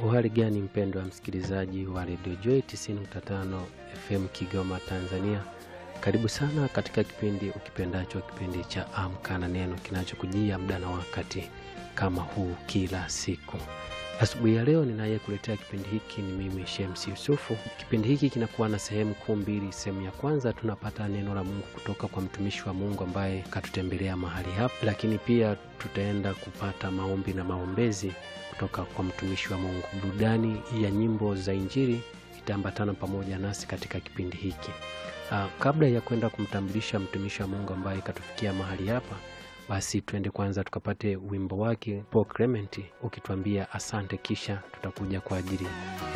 Uhali gani mpendo wa msikilizaji wa redio Joy 95 FM Kigoma, Tanzania. Karibu sana katika kipindi ukipendacho, kipindi cha Amka na Neno kinachokujia muda na wakati kama huu kila siku. Asubuhi ya leo ninayekuletea kipindi hiki ni mimi Shemsi Yusufu. Kipindi hiki kinakuwa na sehemu kuu mbili. Sehemu ya kwanza tunapata neno la Mungu kutoka kwa mtumishi wa Mungu ambaye katutembelea mahali hapa, lakini pia tutaenda kupata maombi na maombezi kutoka kwa mtumishi wa Mungu. Burudani ya nyimbo za Injili itaambatana pamoja nasi katika kipindi hiki. Uh, kabla ya kwenda kumtambulisha mtumishi wa Mungu ambaye katufikia mahali hapa, basi twende kwanza tukapate wimbo wake Paul Clement ukituambia asante, kisha tutakuja kwa ajili ya